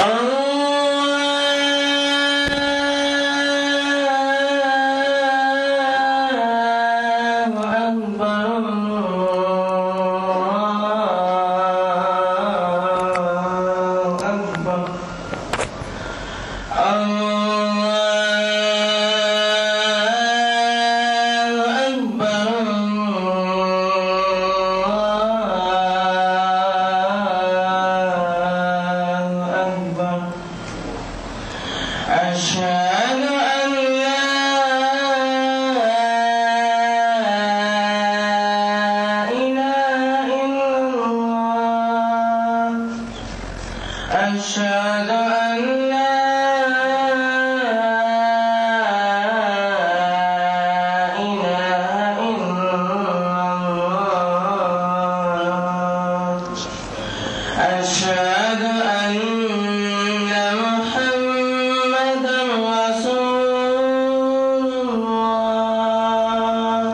أشهد أن لا إله إلا الله أشهد أن لا إله إلا الله أشهد أن محمدا رسول الله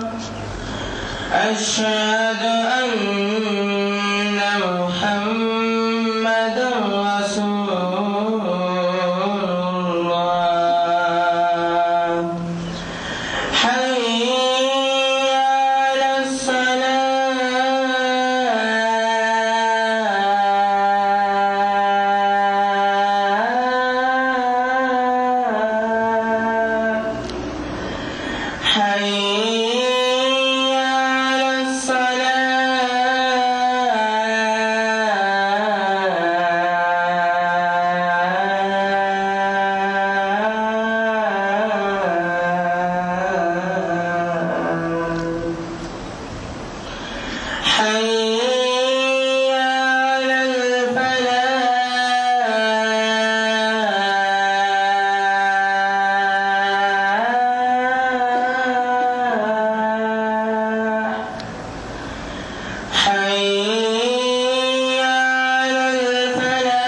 أشهد أن محمدا رسول الله حي على الصلاة حي على الصلاة حي على الفلاح حي على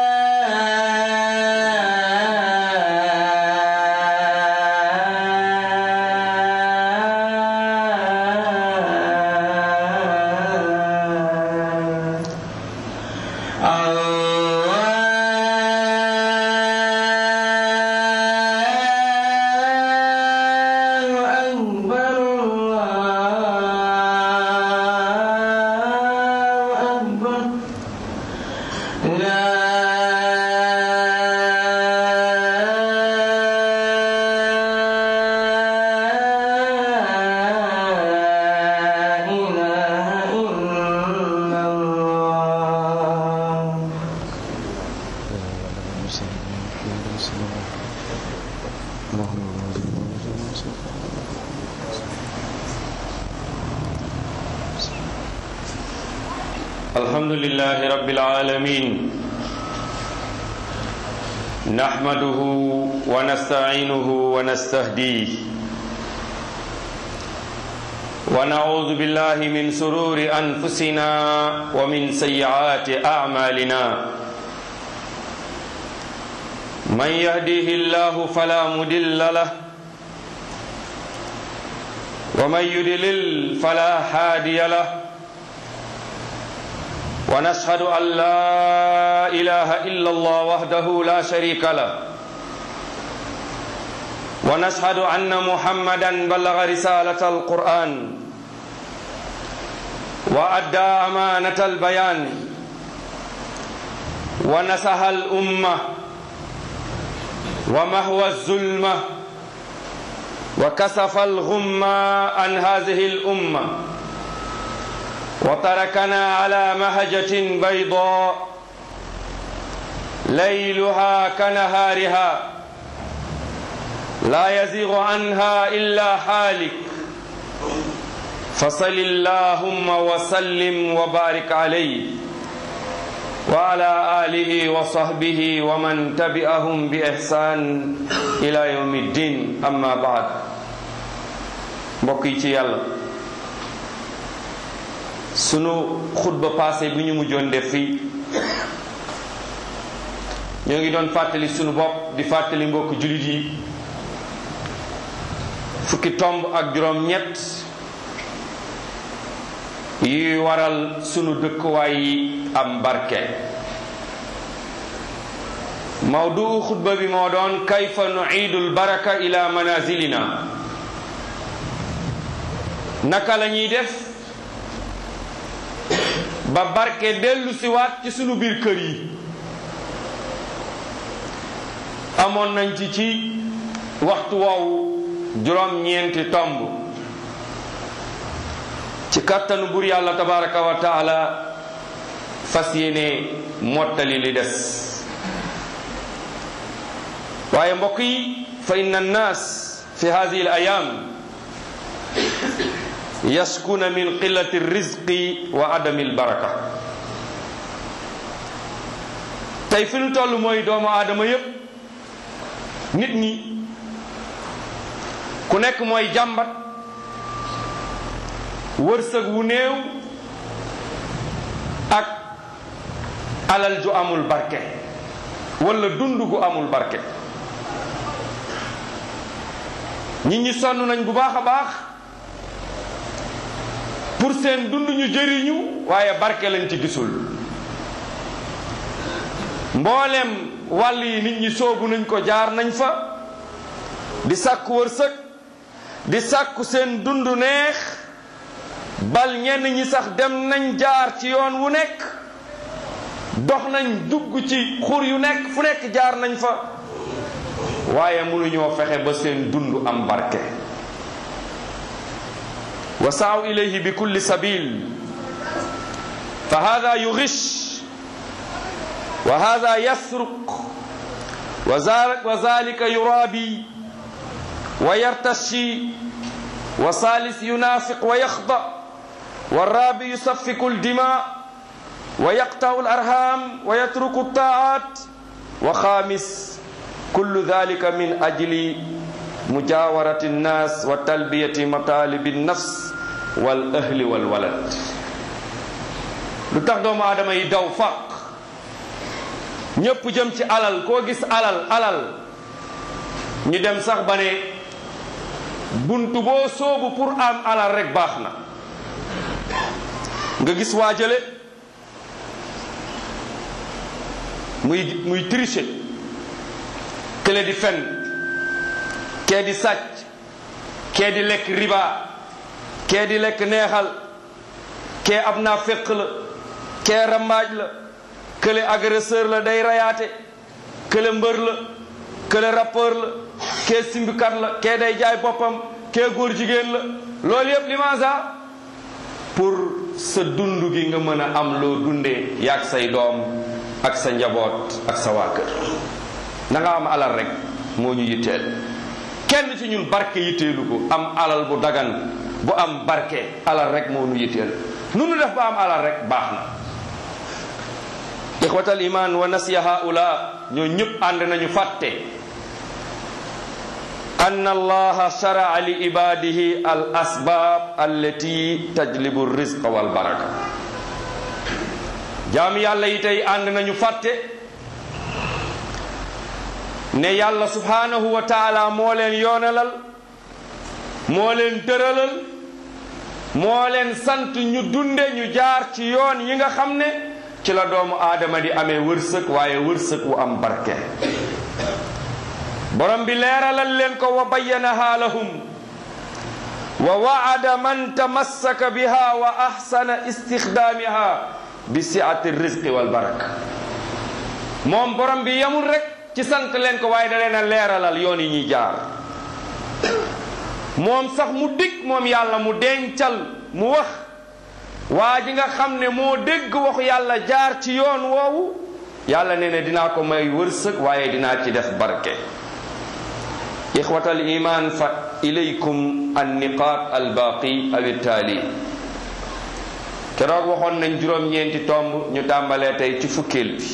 الفلاح الله أكبر الله أكبر لا إله إلا الله الحمد لله رب العالمين نحمده ونستعينه ونستهديه ونعوذ بالله من سرور أنفسنا ومن سيئات أعمالنا من يهديه الله فلا مدل له ومن يدلل فلا هادي له ونشهد أن لا إله إلا الله وحده لا شريك له ونشهد أن محمدا بلغ رسالة القرآن وأدى أمانة البيان ونسح الأمة ومهوى الظلمة وكسف الغمة عن هذه الأمة وتركنا على مهجة بيضاء ليلها كنهارها لا يزيغ عنها إلا حالك فصل اللهم وسلم وبارك عليه وعلى آله وصحبه ومن تبعهم بإحسان إلى يوم الدين أما بعد mbokk yi ci yàlla sunu xutba passé bi ñu mujjoon def fii ñoo ngi doon fàttali sunu bopp di fàttali mbokk jullit yi fukki tomb ak juróom ñett yuy waral sunu dëkkuwaay yi am barke mawduu xutba bi moo doon kayfa nuiidul baraka ila manazilina naka la ñuy def ba barke dellu siwaat ci sunu biir kër yi amoon nañ ci ci waxtu woowu juróom-ñeenti tomb ci kàttanu bur yàlla tabaraka wa taala fas yéene mottali li des waaye mbokk yi fa inna annaas fi hadihi al ayam yaskuna min qillati rizqi wa adami al baraka tey fi nu toll mooy doomu aadama yépp nit ñi ku nekk mooy jàmbat wërsëg wu néew ak alal ju amul barke wala dund gu amul barke nit ñi sonn nañ bu baax a baax pour seen dund ñu jëriñu waaye barke lañ ci gisul mboolem wàll yi nit ñi soobu nañ ko jaar nañ fa di sàkku wërsëg di sàkku seen dund neex bal ñenn ñi sax dem nañ jaar ci yoon wu nekk dox nañ dugg ci xur yu nekk fu nekk jaar nañ fa waaye mënuñoo fexe ba seen dund am barke wa saaw ilayhi bi kulli sabil fa hada yugish wa hada yasruq wa zalika yurabi wa yartashi wa salis yunafiq wa yaxda والرابع يسفك الدماء ويقطع الأرham ويترك الطاعات وخامس كل ذلك من أجل مجاورة الناس وتلبية مطالب النفس والأهل والولد lu tax doomu aadama yi daw faq ñépp jëm ci alal koo gis alal alal ñu dem sax ba ne buntu boo soobu pour am alal rek baax na nga gis waajale muy muy tricher kële di fen kee di sàcc kee di lekk riba kee di lekk neexal kee ab naa féq la kee rambaaj la kële agresseur la day rayaate kële mbër la kële rappeur la kee simbikat la kee day jaay boppam kee góor jigéen la loolu yépp limaasa pour sa dund gi nga mën a am loo dundee yaag say doom ak sa njaboot ak sa waa kër na nga am alal rek moo ñu yitteel kenn ci ñun barke yitteelu ko am alal bu dagan bu am barke alal rek moo ñu yitteel nu nu def ba am alal rek baax na ixwatal iman wa nasiya haula ñoo ñëpp ànd nañu fàtte أن الله شرع لعباده الأسباب التي تجلب الرزق والبركة jaam yàlla yi tey ànd nañu fàtte ne yàlla subhanahu wa taala moo leen yoonalal moo leen tëralal moo leen sant ñu dunde ñu jaar ci yoon yi nga xam ne ci la doomu aadama di amee wërsëg waaye wërsëg wu am barke borom bi leeralal leen ko wa bayyanaha lahum wa waada man tamassaka biha wa ahsana istixdaamiha bi siati rizqi wal baraka moom borom bi yamul rek ci sant leen ko waaye da leen a leeralal yoon yi ñuy jaar moom sax mu dig moom yàlla mu dencal mu wax waa ji nga xam ne moo dégg waxu yàlla jaar ci yoon woowu yàlla nee ne dinaa ko may wërsëg waaye dinaa ci def barke ixwatal iman fa ilaykum anniqaat albaqi aw ittaali keroog waxoon nañ juróom-ñeenti tomb ñu tàmbalee tey ci fukkeel bi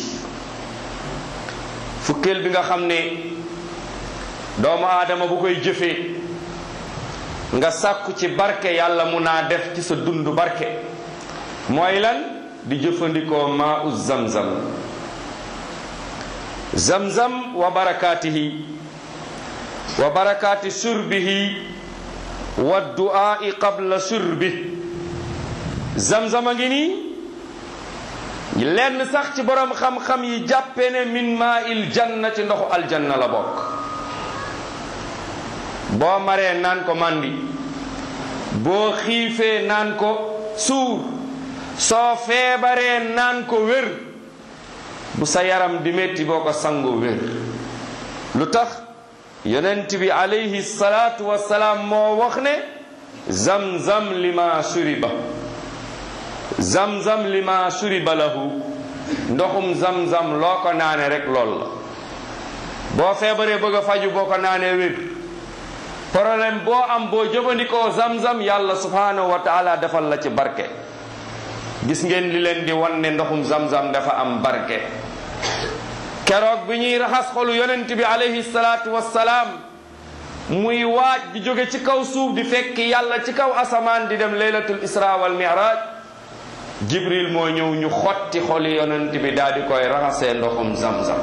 fukkeel bi nga xam ne doomu aadama bu koy jëfee nga sàkku ci barke yàlla mun naa def ci sa dund barke mooy lan di jëfandikoo maa u zamzam zamzam wa barakaatihi wa barakaati surbihi wa du'aa'i qabla surbi zamzam a ngi nii lenn sax ci borom xam-xam yi jàppe ne min maa il janna ci ndoxu aljanna la bokk boo maree naan ko mandi boo xiifee naan ko suur soo feebaree naan ko wér bu sa yaram di metti boo ko sangoo wér lu tax yonent bi alayhi salaatu wassalaam moo wax ne zamzam lima shuriba zamzam lima shuriba lahu ndoxum zamzam loo ko naane rek lool la boo feebaree bëgg a faju boo ko naanee wér problème boo am boo jëfandikoo zamzam yàlla subhanahu wa taala defal la ci barke gis ngeen li leen di wan ne ndoxum zamzam dafa am barke keroog bi ñuy raxas xolu yonent bi alayhi salaatu wassalaam muy waaj di jóge ci kaw suuf di fekk yàlla ci kaw asamaan di dem laylatul isra wal mi'raj jibril moo ñëw ñu xotti xoli yonent bi daal di koy raxasee ndoxum zamzam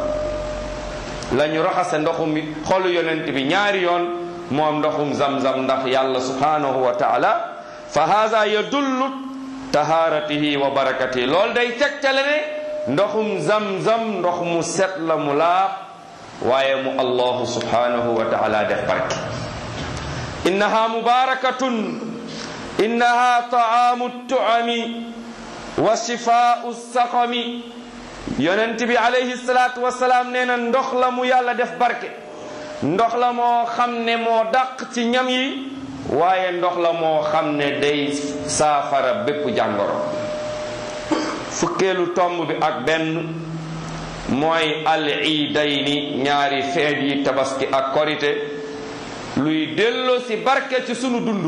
la ñu raxase ndoxum xolu yonent bi ñaari yoon moom ndoxum zamzam ndax yàlla subhanahu wa taala fa haza yadullu taharatihi wa barakatihi loolu day tegtale ne ndoxum zamzam ndox mu set la mu laab waaye mu allahu subhanahu wa taala def barke innaha mubarakatun innaha taamu tuami wa shifaau saqami yonent bi alayhi salaatu wasalaam nee na ndox la mu yàlla def barke ndox la moo xam ne moo dàq ci ñam yi waaye ndox la moo xam ne day saafara bépp jàngoro fukkeelu tomb bi ak benn mooy al iidayni ñaari feet yi tabaski ak korite luy delloo si barke ci sunu dund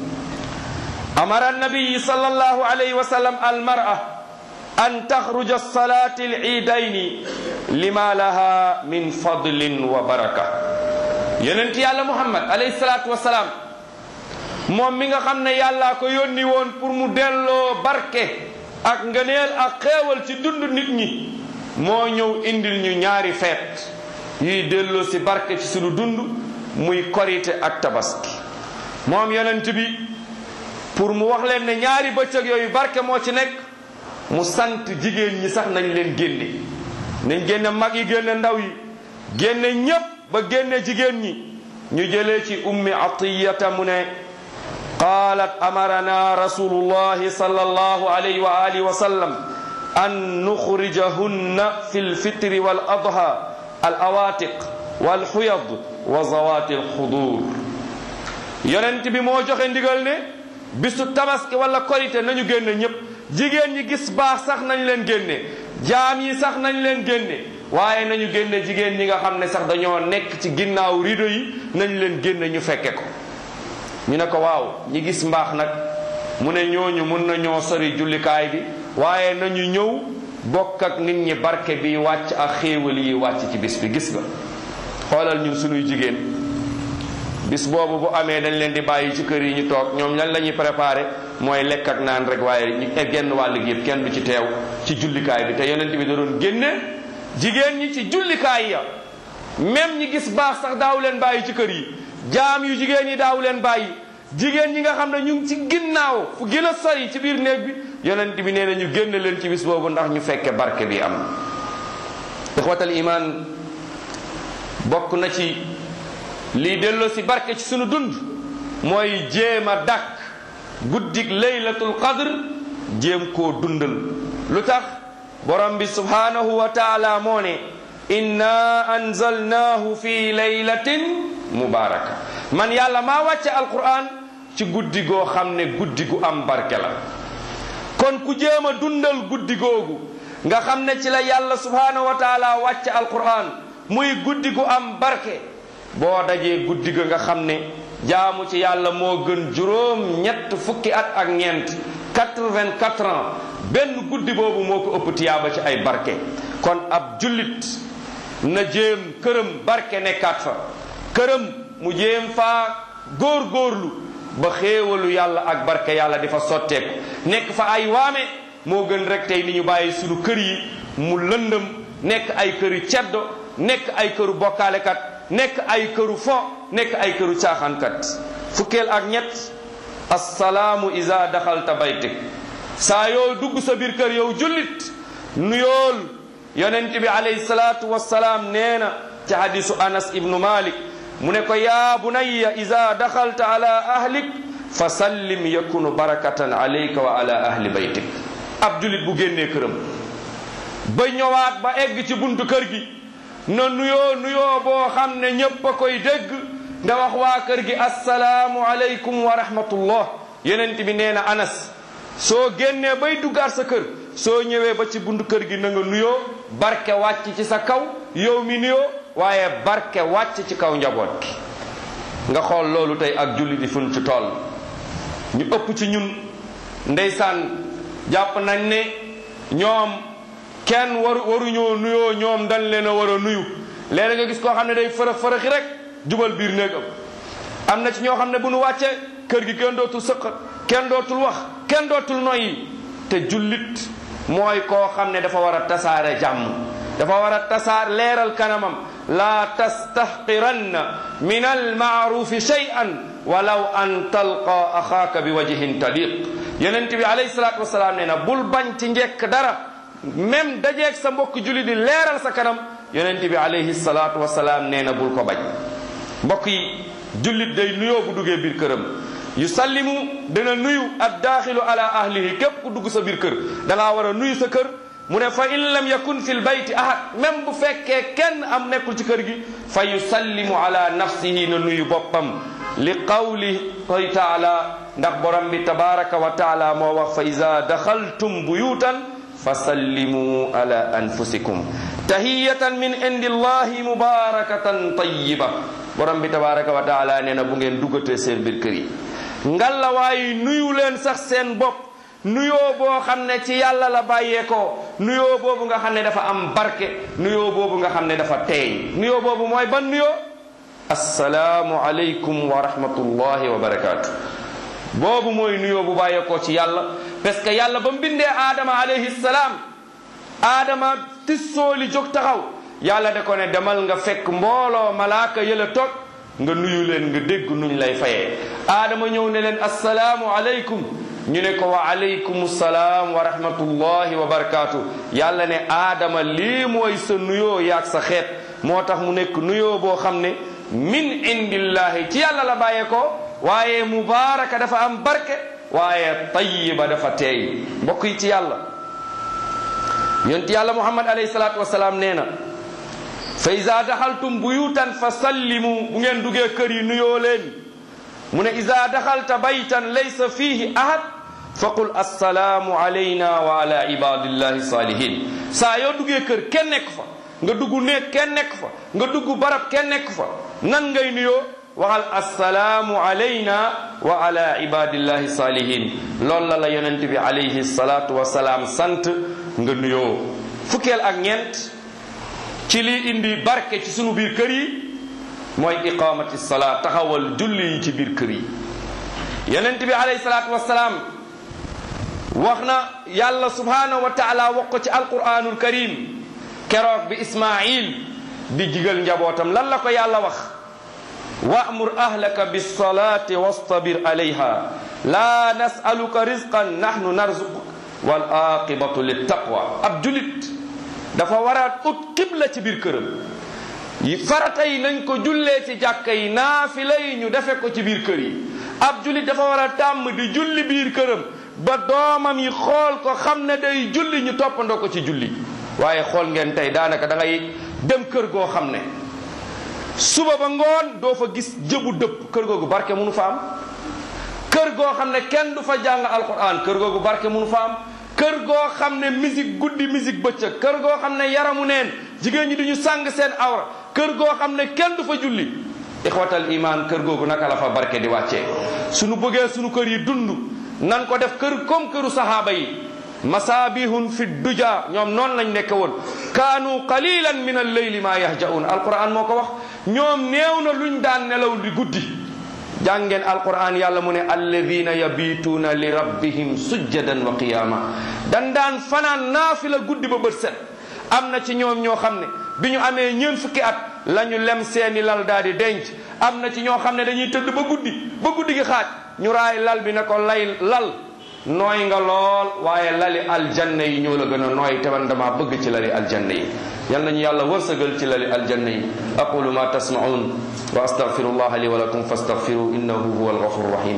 la amara nabiyi sallallahu alayhi wa sallam al mar'a an taxruja salaati al iidayni lima laha min fadlin wa baraka yonent yàlla muhammad alayhi salaatu wa salaam moom mi nga xam ne yàllaa ko yónni woon pour mu delloo barke ak ngëneel ak xéewal ci dund nit ñi moo ñëw indil ñu ñaari feet yuy delloo si barke ci sunu dund muy korite ak tabaski moom yonent bi pour mu wax leen ne ñaari bëccëg yooyu barke moo ci nekk mu sant jigéen ñi sax nañ leen génne nañ génne mag yi génne ndaw yi génne ñépp ba génne jigéen ñi ñu jëlee ci ummi atiyata mu ne qaalat amarana rasulullahi sallallahu alayhi wa alihi wa sallam an nuxrijahunna fi lfitri wal adha al awatiq wal xuyad wa zawati alxudur yonent bi moo joxe ndigal ne bisu tabaski wala korite nañu génne ñépp jigéen ñi gis baax sax nañ leen génne jaam yi sax nañ leen génne waaye nañu génne jigéen ñi nga xam ne sax dañoo nekk ci ginnaaw rido yi nañ leen génne ñu fekke ko ñu ne ko waaw ñi gis mbaax nag mu ne ñooñu mun na ñoo sori jullikaay bi waaye nañu ñëw bokk ak nit ñi barke bi wàcc ak xéewal yi wàcc ci bis bi gis nga xoolal ñun sunuy jigéen bis boobu bu amee dañ leen di bàyyi ci kër yi ñu toog ñoom lan la ñuy préparé mooy lekk ak naan rek waaye ñu genn wàll gi yëpp kenn du ci teew ci jullikaay bi te yonent bi da doon génne jigéen ñi ci jullikaay ya même ñi gis baax sax daaw leen bàyyi ci kër yi jaam yu jigéen ñi daaw leen bàyyi jigéen ñi nga xam ne ñu ngi ci ginnaaw fu gën a sori ci biir néeg bi yonent bi nee na ñu génne leen ci bis boobu ndax ñu fekke barke bi am ixwatal iman bokk na ci lii delloo si barke ci sunu dund mooy jéem a dàkk guddik laylatul qadr jéem koo dundal lu tax borom bi subhanahu wa taala moo ne inna anzalnaahu fi laylatin mubaraka man yàlla maa wàcce alquran ci guddi goo xam ne guddi gu am barke la kon ku jéem a dundal guddi googu nga xam ne ci la yàlla subhanahu wa taala wàcce alquran muy guddi gu am barke boo dajee guddi ga nga xam ne jaamu ci yàlla moo gën juróom ñett fukki at ak ñeent 84 ans benn guddi boobu moo ko ëpp tiyaaba ci ay barke kon ab jullit na jéem këram barke nekkaat fa këram mu jéem faa góor-góorlu ba xéewalu yàlla ak barke yàlla di fa sotteeku nekk fa ay waame moo gën rek tey ni ñu bàyyi sunu kër yi mu lëndëm nekk ay këru ceddo nekk ay këru bokkaalekat nekk ay këru fo nekk ay këru caaxaankat fukkeel ak ñett assalaamu isa daxalta baytik saa yoo dugg sa biir kër yow jullit nuyool yonent bi alayhi salaatu wassalaam nee na ci hadisu anas ibnu malik mu ne ko yaa bunayya ida daxalta ala ahlik fa sallim yakunu barakatan alayka wa ala ahli baytik ab julit bu génnee këram ba ñëwaat ba egg ci buntu kër gi na nuyoo nuyoo boo xam ne ñépp a koy dégg nda wax waa kër gi assalaamu aleykum wa rahmatullah yenent bi nee na anas soo génnee bay duggaat sa kër soo ñëwee ba ci buntu kër gi na nga nuyoo barke wàcc ci sa kaw yow mi nuyoo waaye barke wàcc ci kaw njaboot gi nga xool loolu tey ak julli di fun ci tool ñu ëpp ci ñun ndeysaan jàpp nañ ne ñoom kenn waru waruñoo nuyoo ñoom dañ leen a war a nuyu léeg nga gis koo xam ne day fërëx fërëxi rek jubal biir néegam am na ci ñoo xam ne bu nu wàccee kër gi kenn dootul sëqat kenn dootul wax kenn dootul noyyi te jullit mooy koo xam ne dafa war a tasaare jàmm dafa war a tasaar leeral kanamam laa tastahqiranna min almaarufi shay'an walaw an talqa axaaka bi wajhin taliq yonent bi alayhi salaatu wasalaam nee na bul bañ ci njekk dara même dajeeg sa mbokk julli di leeral sa kanam yonent bi alayhi salaatu wasalaam nee na bul ko bañ mbokk yi jullit day nuyoo bu duggee biir këram yusallimu dana nuyu ad daaxilu ala ahlihi képp ku dugg sa biir kër da ngaa war a nuyu sa kër mu ne fa in lam yakun fi lbayti ahad même bu fekkee kenn am nekkul ci kër gi fa yusallimu ala nafsihi na nuyu boppam li qawlihi taala ndax borom bi tabaraka wa taala moo wax fa ida daxaltum buyutan fa sallimu ala anfusikum tahiyatan min indi llahi mubarakatan tayiba borom bi tabaraka wa taala nee na bu ngeen duggatee seen biir kër yi ngalla waaye nuyu leen sax seen bopp nuyoo boo xam ne ci yàlla la bàyyeekoo nuyoo boobu nga xam ne dafa am barke nuyoo boobu nga xam ne dafa teey nuyoo boobu mooy ban nuyoo assalaamu aleykum wa rahmatullahi wa barakaatu boobu mooy nuyoo bu bàyyeekoo ci yàlla parce que yàlla ba mu bindee aadama alayhi salaam aadama tissooli jóg taxaw yàlla da ko ne demal nga fekk mbooloo malaaka yëla toog nga nuyu leen nga dégg nuñ lay fayee aadama ñëw ne leen assalaamu aleykum ñu ne ko wa aleykum salaam wa rahmatullahi wa barakaatu yàlla ne aadama lii mooy sa nuyoo yaag sa xeet moo tax mu nekk nuyoo boo xam ne min indillahi ci yàlla la bàyyee ko waaye mubaaraka dafa am barke waaye tayiba dafa teey mbokk yi ci yàlla yonti yàlla muhammad alayhi salaatu wasalaam nee na fa iza daxaltum buyutan fa sallimu bu ngeen duggee kër yi nuyoo leen mu ne iza daxalta baytan laysa fihi ahad faqul assalaamu alayna wa ala ibadillahi salihin saa yoo duggee kër kenn nekk fa nga dugg néeg kenn nekk fa nga dugg barab kenn nekk fa nan ngay nuyoo waxal assalaamu alayna wa ala ibadillahi salihin loolu la la yonent bi alayhi salatu wasalaam sant nga nuyoo fukkeel ak ñeent ci lii indi barke ci sunu biir kër yi mooy iqamati salaat taxawal julli yi ci biir kër yi yonent bi alayhi salaatu wasalaam wax na yàlla subhanahu wa taala wax ko ci alquranul karim keroog bi ismail di jigal njabootam lan la ko yàlla wax wa'mur ahlaka bis-salati wastabir alayha la nas'aluka rizqan nahnu narzuquk wal aqibatu lit taqwa ab julit dafa war a ut qibla ci biir këram yi farata yi nañ ko jullee ci jàkka yi naafila yi ñu defe ko ci biir kër yi ab julit dafa war a tàmm di julli biir këram ba doomam yi xool ko xam ne day julli ñu toppandoo ko ci julli waaye xool ngeen tey daanaka da ngay dem kër goo xam ne suba ba ngoon doo fa gis jëbu dëpp kër googu barke munu fa am kër goo xam ne kenn du fa jàng alquran kër googu barke munu fa am kër goo xam ne musique guddi musique bëccëg kër goo xam ne yaramu neen jigéen ñi duñu sàng seen awra kër goo xam ne kenn du fa julli ixwatal iman kër googu naka la fa barke di wàccee suñu bëggee suñu kër yi dund nan ko def kër comme këru sahaaba yi masaabihun fi duja ñoom noonu lañ nekk woon kaanu qalilan min alleyli ma yahjaun alquran moo ko wax ñoom néew na luñ daan nelaw di guddi jàngeen alquran yàlla mu ne alladina yabituuna li rabbihim sujjadan wa qiyama dan daan fanaan naafila guddi ba bët set am na ci ñoom ñoo xam ne bi ñu amee ñeen fukki at la ñu lem seeni lal daal di denc am na ci ñoo xam ne dañuy tëdd ba guddi ba guddi gi xaaj ñu raay lal bi ne ko lay lal nooy nga lool waaye lali aljanna yi ñoo la gën a nooy te man dama bëgg ci lali aljanna yi yal nañu yàlla wërsëgal ci lali aljanna yi aqulu ma tasmaun wa astaghfirullah li wa lakum fastaghfiru innahu huwa alghafur rahim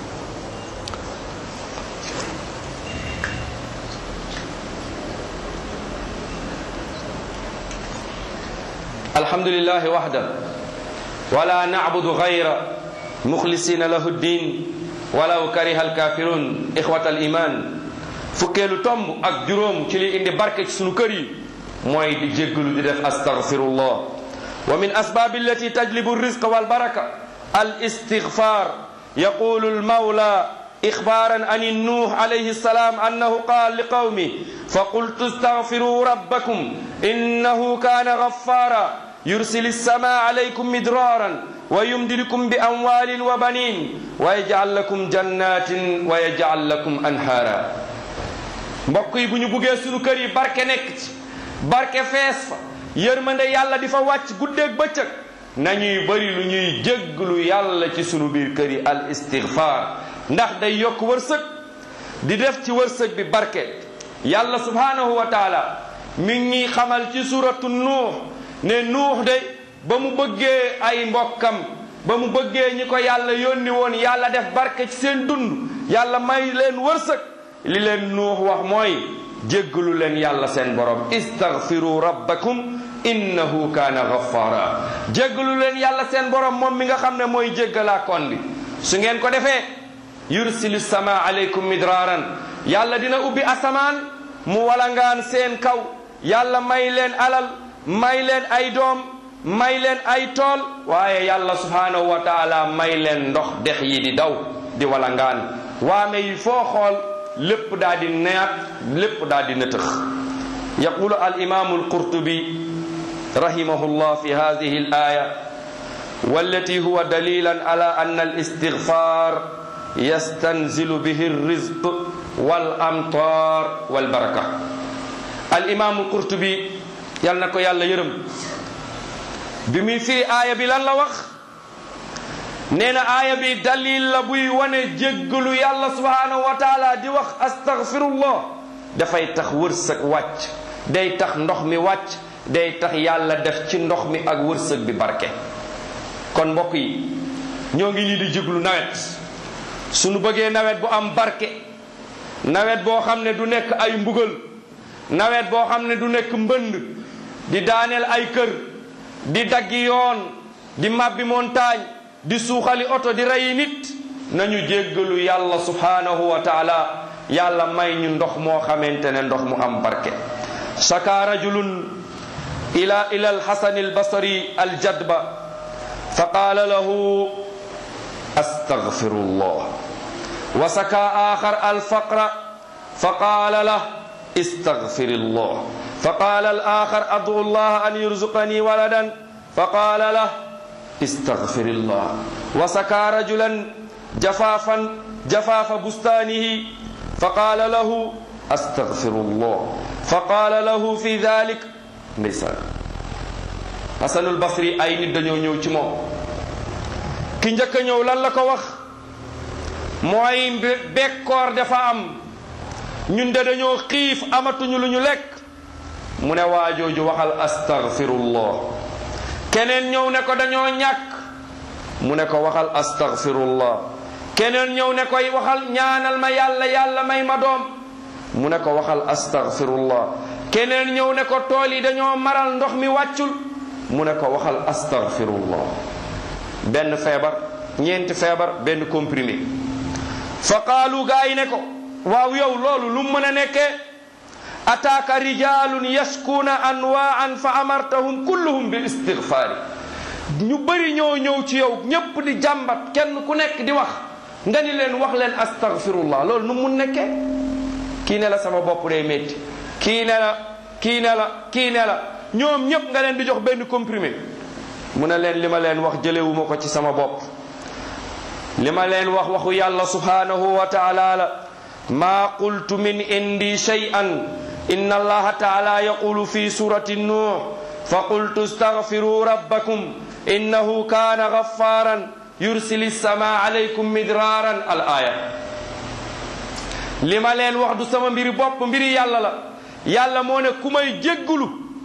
الحمد لله وحده ولا نعبد غيره مخلصين له الدين ولو كره الكافرون إخوة الإيمان fukkeelu tomb ak juróom ci li indi barke ci sunu kër yi mooy di jéggalu di def astaghfirullah wa min asbab allati tajlibu الرزق والبركة الاستغفار يقول المولى إخبارا عن النوح عليه السلام أنه قال لقومه فقلت استغفروا ربكم إنه كان غفارا يرسل السماء عليكم مدرارا ويمددكم بأموال وبنين ويجعل لكم جنات ويجعل لكم أنهارا mbokk yi bu ñu buggee sunu kër yi barke nekk ci barke fees fa yërmande yàlla di fa wàcc guddeeg bëccëg nañuy bëri lu ñuy jégglu yàlla ci sunu biir kër yi al istigfaar ndax day yokk wërsëg di def ci wërsëg bi barke yàlla subhanahu wa taala mi ngi xamal ci suratu nuux ne nuux de ba mu bëggee ay mbokkam ba mu bëggee ñi ko yàlla yónni woon yàlla def barke ci seen dund yàlla may leen wërsëg li leen nuux wax mooy jéggalu leen yàlla seen borom istaghfiru rabbakum innahu kaana ghaffara jéggalu leen yàlla seen borom moom mi nga xam ne mooy jéggalaa kon bi su ngeen ko defee yursilu sama aleykum midraaran yàlla dina ubbi asamaan mu walangaan seen kaw yàlla may leen alal may leen ay doom may leen ay tool waaye yàlla subhaanahu wa taala may leen ndox dex yi di daw di walangaan waame yi foo xool lépp daa di neat lépp daa di nëtëx yaqulu al imaamu alqurtubi rahimahullah fi hadihi al aya والتي هو دليلا على أن الاستغفار يستنزل به الرزق والأمطار والبركة الإمام القرطبي يالنا كو يالا يرم بمي في آية بلان لا وخ نينا آية بي دليل لا بوي وني جيغلو يالا سبحانه وتعالى دي وخ استغفر الله دا فاي تخ ورسك واتش day tax ndox mi wàcc day tax yàlla def ci ndox mi ak wërsëg bi barke kon mbokk yi ñoo ngi nii di jéglu nawet suñu bëggee nawet bu am barke nawet boo xam ne du nekk ay mbugal nawet boo xam ne du nekk mbënd di daaneel ay kër di daggi yoon di màbbi montagne di suuxali oto di reyi nit nañu jéggalu yàlla subhanahu wa taala yàlla may ñu ndox moo xamante ne ndox mu am barke saka rajulun ila ila alxasan albasri aljadba فقال له استغفر الله وسكى اخر الفقر فقال له استغفر الله فقال الاخر ادعو الله ان يرزقني ولدا فقال له استغفر الله وسكى رجلا جفافا جفاف بستانه فقال له استغفر الله فقال له في ذلك مثال Hasanul Basri ay nit dañoo ñëw ci moom ki njëkk a ñëw lan la ko wax mooy bekkoor dafa am ñun de dañoo xiif amatuñu lu ñu lekk mu ne waajooju waxal astaghfirullah keneen ñëw ne ko dañoo ñàkk mu ne ko waxal astaghfirullah keneen ñëw ne koy waxal ñaanal ma yàlla yàlla may ma doom mu ne ko waxal astaghfirullah keneen ñëw ne ko tool yi dañoo maral ndox mi wàccul mu ne ko waxal astaghfirullah benn feebar ñeenti feebar benn comprimé fa qaalu gaa yi ne ko waaw yow loolu lu mën a nekkee ataaka rijalun yashkuuna anwaan fa amartahum kulluhum bil istighfaari ñu bëri ñoo ñëw ci yow ñépp di jàmbat kenn ku nekk di wax nga ni leen wax leen astaghfirullah loolu nu mun nekkee kii ne la sama bopp day métti kii ne la kii ne la kii ne la ñoom ñëpp nga leen di jox benn comprimé mu ne leen li ma leen wax jëlewuma ko ci sama bopp li ma leen wax waxu yàlla subhanahu wa taala la ma qultu min indi shay'an inna allaha taala yaqulu fi surati nuh fa qultu astaghfiru rabbakum innahu kana ghaffaran yursili sama alaykum midraran al aya li ma leen wax du sama mbiri bopp mbiri yàlla la yàlla moo ne ku may jéggulu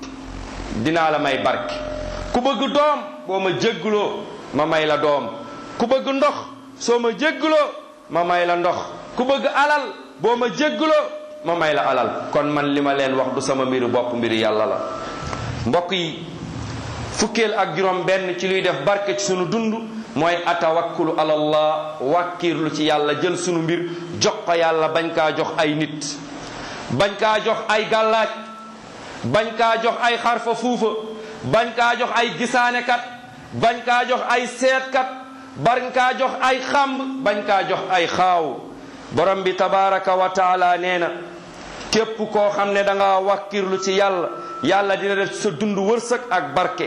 dinaa la may barke ku bëgg doom boo ma jégguloo ma may la doom ku bëgg ndox soo ma jégguloo ma may la ndox ku bëgg alal boo ma jégguloo ma may la alal kon man li ma leen wax du sama mbiri bopp mbiri yàlla la mbokk yi fukkeel ak juróom benn ci luy def barke ci sunu dund mooy atawakkulu alallah wàkkiirlu ci yàlla jël sunu mbir jox ko yàlla bañ kaa jox ay nit bañ kaa jox ay gàllaaj bañ kaa jox ay xarfa fuufa bañ kaa jox ay gisaanekat bañ kaa jox ay seetkat bañ kaa jox ay xàmb bañ kaa jox ay xaaw borom bi tabaraka wa taala nee na képp koo xam ne da nga wàkkirlu ci yàlla yàlla dina def sa dund wërsëg ak barke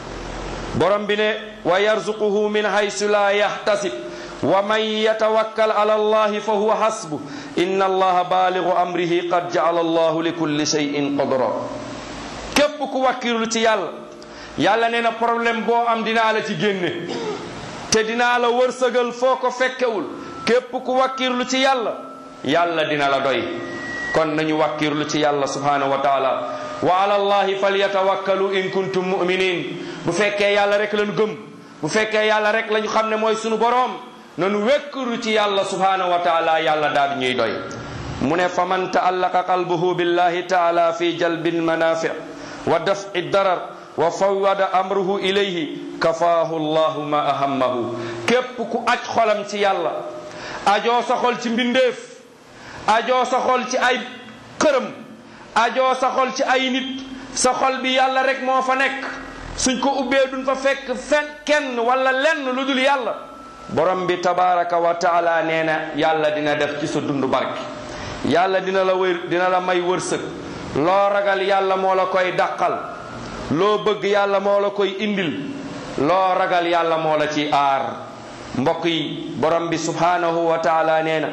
borom bi ne wa yarzuquhu min haysu la yahtasib wa man yatawakkal ala allahi fa huwa hasbu inna allaha baaligu amrihi qad jaala allahu li kulli shay'in qadra képp ku wàkkirlu ci yàlla yàlla nee na problème boo am dinaa la ci génne te dinaa la wërsëgal foo ko fekkewul képp ku wàkkirlu ci yàlla yàlla dina la doy kon nañu wàkkirlu ci yàlla subhanahu wa taala wa ala allahi falyatawakkalu in kuntum muminin bu fekkee yàlla rek lañu gëm bu fekkee yàlla rek lañu xam ne mooy sunu boroom nanu wekkiru ci yàlla subhanahu wa taala yàlla daal ñuy doy mu ne fa man taallaqa qalbuhu billahi taala fi jalbi lmanafi wa daf'i darar wa fawwada amruhu ilayhi kafaahu llahu ma ahammahu képp ku aj xolam ci yàlla ajoo sa xol ci mbindeef ajoo sa xol ci ay xërëm ajoo sa xol ci ay nit sa xol bi yàlla rek moo fa nekk suñ ko ubbee duñ fa fekk fen kenn wala lenn lu dul yàlla borom bi tabaraka wa taala nee na yàlla dina def ci sa dund barke yàlla dina la wër dina la may wërsëg loo ragal yàlla moo la koy dàqal loo bëgg yàlla moo la koy indil loo ragal yàlla moo la ci aar mbokk yi borom bi subhanahu wa taala nee na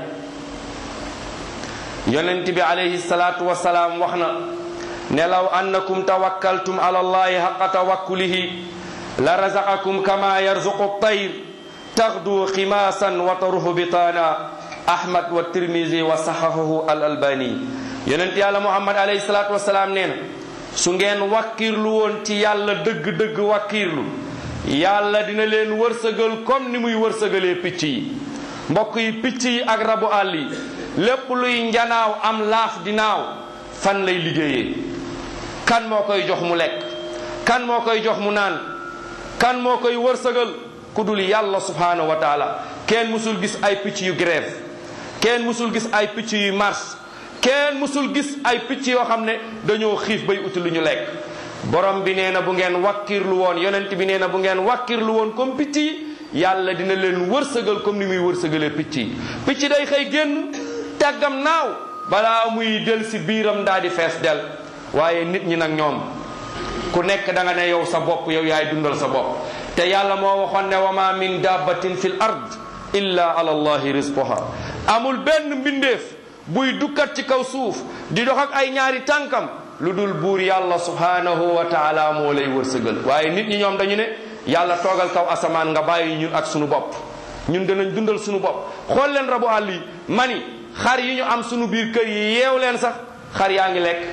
yonent bi alayhi salaatu wasalaam wax na ne law annakum tawakkaltum ala allahi haqa tawakkulihi la razaqakum kama yarzuqu tayr taxdu ximaasan wa taruhu bitaana ahmad wa tirmisi wa saxahahu al albani yonent yàlla muhammad alayhi salaatu wasalaam nee na su ngeen wàkkirlu woon ci yàlla dëgg-dëgg wàkkirlu yàlla dina leen wërsëgal comme ni muy wërsëgalee picc yi mbokk yi picc yi ak rabu àll yi lépp luy njanaaw am laaf di naaw fan lay liggéeyee kan moo koy jox mu lekk kan moo koy jox mu naan kan moo koy wërsëgal ku dul yàlla subhanahu wa taala kenn musul gis ay picc yu grève kenn musul gis ay picc yu marche kenn musul gis ay picc yoo xam ne dañoo xiif bay uti lu ñu lekk borom bi nee na bu ngeen wakkirlu woon yonent bi nee na bu ngeen wakkirlu woon comme picc yi yàlla dina leen wërsëgal comme ni muy wërsëgalee picc yi picc day xëy génn tàggam naaw balaa muy del si biiram daa di fees del waaye nit ñi nag ñoom ku nekk da nga ne yow sa bopp yow yaay dundal sa bopp te yàlla moo waxoon ne wa ma min dabbatin fil ard illa ala allahi rizquha amul benn mbindeef buy dukkat ci kaw suuf di dox ak ay ñaari tànkam lu dul buur yàlla subhanahu wa taala moo lay wërsëgal waaye nit ñi ñoom dañu ne yàlla toogal kaw asamaan nga bàyyi ñun ak sunu bopp ñun danañ dundal sunu bopp xool leen rabu àll yi mani xar yi ñu am sunu biir kër yi yeew leen sax xar yaa ngi lekk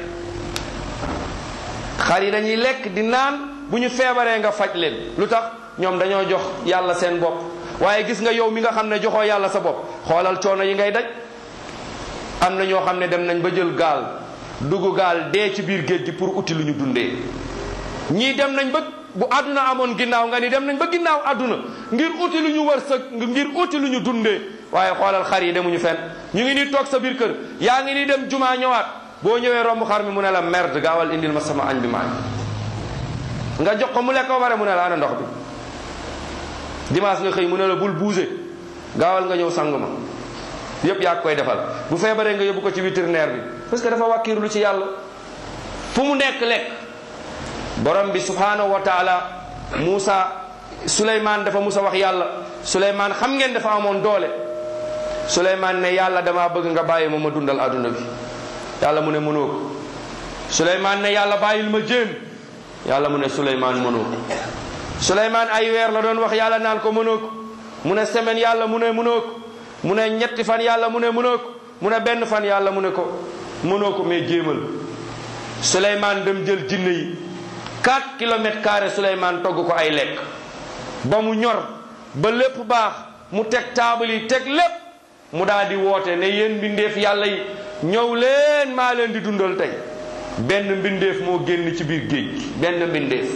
xar yi dañuy lekk di naan bu ñu feebaree nga faj leen lu tax ñoom dañoo jox yàlla seen bopp waaye gis nga yow mi nga xam ne joxoo yàlla sa bopp xoolal coono yi ngay daj am na ñoo xam ne dem nañ ba jël gaal dugg gaal dee ci biir géej gi pour uti lu ñu dundee ñii dem nañ ba bu àdduna amoon ginnaaw nga ni dem nañ ba ginnaaw àdduna ngir uti lu ñu wërsëg ngir uti lu ñu dundee waaye xoolal xar yi demuñu fenn ñu ngi nii toog sa biir kër yaa ngi nii dem jumaa ñëwaat boo ñëwee romb xar mi mu ne la merde gaawal indil ma sama añ bi ma añ nga jox ko mu lekk ba pare mu ne la ana ndox bi dimanche nga xëy mu ne la bul bouger gaawal nga ñëw sang ma yépp yaa koy defal bu feebaree nga yóbbu ko ci vétérinaire bi parce que dafa wàkkiirlu ci yàlla fu mu nekk lekk borom bi subhanahu wa taala Muusa Suleymaan dafa musa wax yàlla Suleymaan xam ngeen dafa amoon doole Suleymaan ne yàlla damaa bëgg nga bàyyi ma ma dundal adduna bi yàlla mu ne mënoo ko Suleymaan ne yàlla bàyyil ma jéem yàlla mu ne Suleymaan mënoo ko Suleymaan ay weer la doon wax yàlla naan ko mënoo ko mu ne semaine yàlla mu ne mënoo ko mu ne ñetti fan yàlla mu ne mënoo ko mu ne benn fan yàlla mu ne ko mënoo ko mais jéemal Souleymane dem jël jinne yi 4 kilomètres carrés Souleymane togg ko ay lekk ba mu ñor ba lépp baax mu teg taabal yi teg lépp mu daal di woote ne yéen mbindeef yàlla yi ñëw leen maa leen di dundal tey benn mbindeef moo génn ci biir géej gi benn mbindeef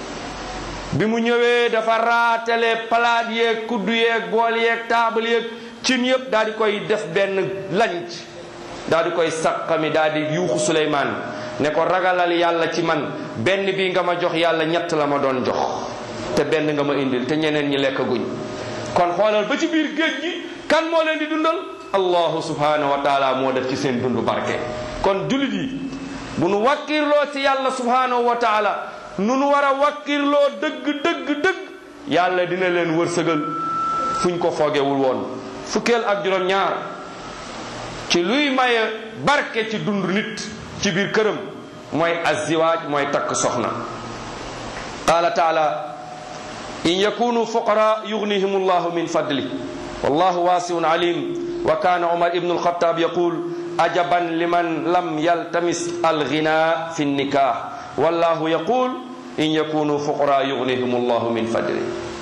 bi mu ñëwee dafa raatale palaat yeeg kuddu yeeg bool yeeg taabal yeeg cin yëpp daal di koy def benn lanc daal di koy saqami daal di yuuxu Suleymaan ne ko ragalal yàlla ci man benn bi nga ma jox yàlla ñett la ma doon jox te benn nga ma indil te ñeneen ñi lekk guñ kon xoolal ba ci biir géej gi kan moo leen di dundal allahu subhanahu wa taala moo def ci seen dund barke kon jullit yi bu nu wakkirloo ci yàlla subhanahu wa taala nu nu war a wakkirloo dëgg dëgg dëgg yàlla dina leen wërsëgal fuñ ko foogewul woon fukkeel ak juróom ñaar ci luy maye barke ci dund nit ci biir këram mooy azziwaaj mooy takk soxna qaala taala in yakunu fuqara yughnihim allahu min fadli wallahu wasiun alim wa kana umar ibnu alxatab yaqul ajaban liman lam yaltamis alghina fi nnikah wallahu yaqul in yakunu fuqara yughnihim allahu min fadli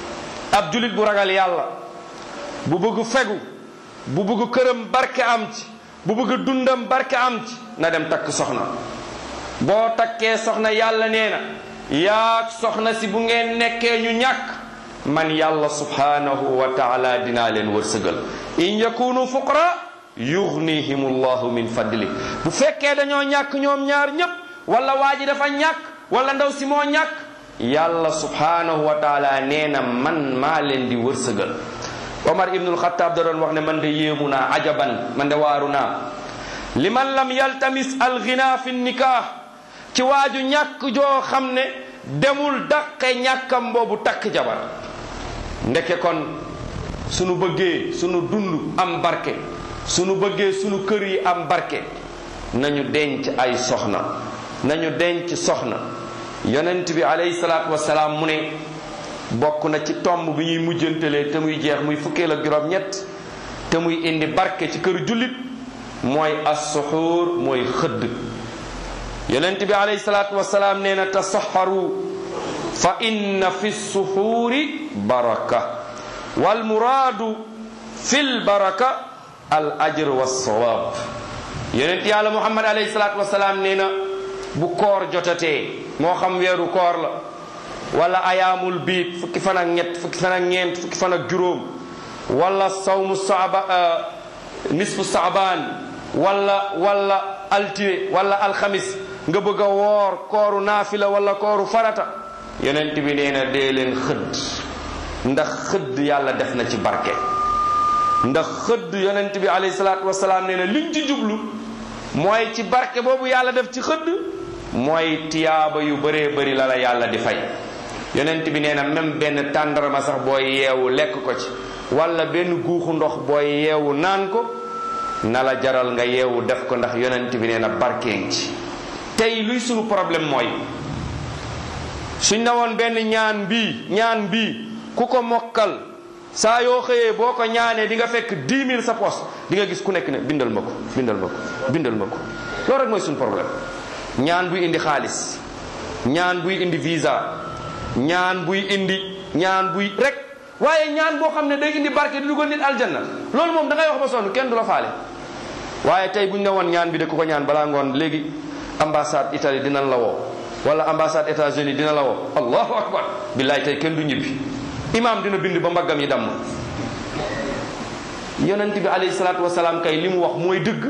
ab julit bu ragal yàlla bu bëgg fegu bu bëgg këram barke am ci bu bëgg dundam barke am ci na dem takk soxna boo takkee soxna yàlla nee na yaag soxna si bu ngeen nekkee ñu ñàkk man yàlla subhanahu wa taala dinaa leen wërsëgal in yakunu fuqara yughnihim allahu min fadli bu fekkee dañoo ñàkk ñoom ñaar ñépp wala waa ji dafa ñàkk wala ndaw si moo ñàkk yàlla subhanahu wa taala nee na man maa leen di wërsëgal omar ibnul xataab da doon wax ne man de yéemu naa ajaban man de waaru naa li man lam yaltamis alghina fi nikah ci waaju ñàkk joo xam ne demul daqe ñàkkam boobu takk jabar ndeke kon sunu bëggee sunu dund am barke sunu bëggee sunu kër yi am barke nañu denc ay soxna nañu denc soxna yonent bi alayhi salaatu wasalaam mu ne bokk na ci tomb bi ñuy mujjantelee te muy jeex muy fukkeel ak juróom ñett te muy indi barke ci këru jullit mooy as-suxuur mooy xëdd yonent bi alayhi salaatu wasalaam nee na tasaxaru fa inna fi suxuuri baraka wal muraadu fil baraka al ajr wa sawaab yonent yàlla muhammad alayhi salaatu wasalaam nee na bu koor jotatee moo xam weeru koor la wala ayaamul biit fukki fan ak ñett fukki fan ak ñeent fukki fan ak juróom wala sawmu saaba nisfu saabaan wala wala altine wala alxamis nga bëgg a woor kooru naafila wala kooru farata yonent bi nee na dee leen xëdd ndax xëdd yàlla def na ci barke ndax xëdd yonent bi alayhi salaatu wasalaam nee na liñ ci jublu mooy ci barke boobu yàlla def ci xëdd mooy tiyaaba yu bëree bëri la la yàlla di fay yonent bi nee na même benn tàndarma sax booy yeewu lekk ko ci wala benn guuxu ndox booy yeewu naan ko na la jaral nga yeewu def ko ndax yonent bi nee na barkeen ci tey luy sunu problème mooy suñ na woon benn ñaan bii ñaan bii ku ko mokkal saa yoo xëyee boo ko ñaanee di nga fekk 10 000 sa poos di nga gis ku nekk ne bindal ma ko bindal ma ko bindal ma ko loolu rek mooy suñu problème ñaan buy indi xaalis ñaan buy indi visa ñaan buy indi ñaan buy rek waaye ñaan boo xam ne day indi barke di dugal nit aljanna loolu moom da ngay wax ba sonn kenn du la faale waaye tey bu ñu ne woon ñaan bi de ku ko ñaan balaa ngoon léegi ambassade Italie dinañ la woo wala ambassade États-Unis dina la woo allahu akbar billaay tey kenn du ñibbi imam dina bind ba mbaggam yi damm yonent bi alayhi salaatu wasalaam kay li mu wax mooy dëgg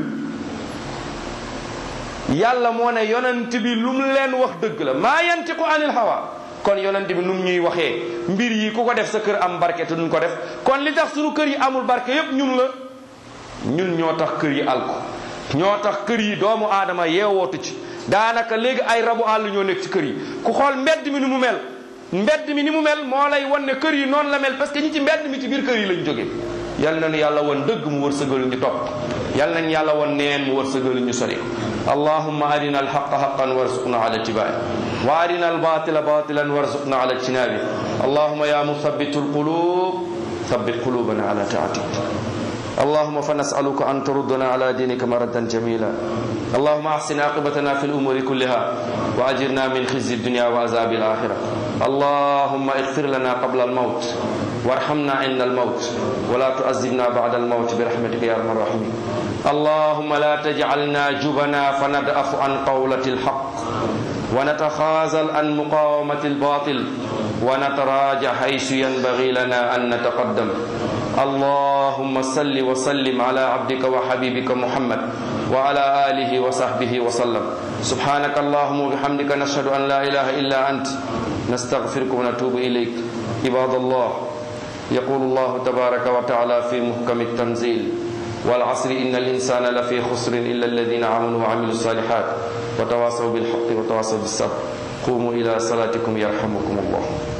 yàlla moo ne yonent bi lu mu leen wax dëgg la maa yantiqu anil hawa kon yonent bi nu mu ñuy waxee mbir yi ku ko def sa kër am barke te duñ ko def kon li tax suñu kër yi amul barke yépp ñun la ñun ñoo tax kër yi alko ñoo tax kër yi doomu aadama yeewootu ci daanaka léegi ay rabu àll ñoo nekk ci kër yi ku xool mbedd mi ni mu mel mbedd mi ni mu mel moo lay wan ne kër yi noonu la mel parce que ñi ci mbedd mi ci biir kër yi lañ jógee yal nañu yàlla won dëgg mu wërsëgal ñu topp yal nañu yàlla won neen mu wërsëgal ñu sori allahumma arina alhaqa haqan warzuqna ala ittiba'i wa arina albatila batilan warzuqna ala ijtinabi allahumma ya musabbitu alqulub ثبت قلوبنا على طاعتك اللهم فنسألك أن تردنا على دينك مردا جميلا اللهم أحسن عاقبتنا في الأمور كلها وأجرنا من خزي الدنيا وعذاب الآخرة اللهم اغفر لنا قبل الموت وارحمنا عند الموت ولا تعذبنا بعد الموت برحمتك يا أرحم الراحمين اللهم لا تجعلنا جبنا فندأف عن قولة الحق ونتخاذل عن مقاومة الباطل ونتراجع حيث ينبغي لنا أن نتقدم اللهم صل وسلم على عبدك وحبيبك محمد وعلى آله وصحبه وسلم سبحانك اللهم وبحمدك نشهد أن لا إله إلا أنت نستغفرك ونتوب إليك عباد الله يقول الله تبارك وتعالى في محكم التنزيل والعصر إن الإنسان لفي خسر إلا الذين آمنوا وعملوا الصالحات وتواصوا بالحق وتواصوا بالصبر قوموا إلى صلاتكم يرحمكم الله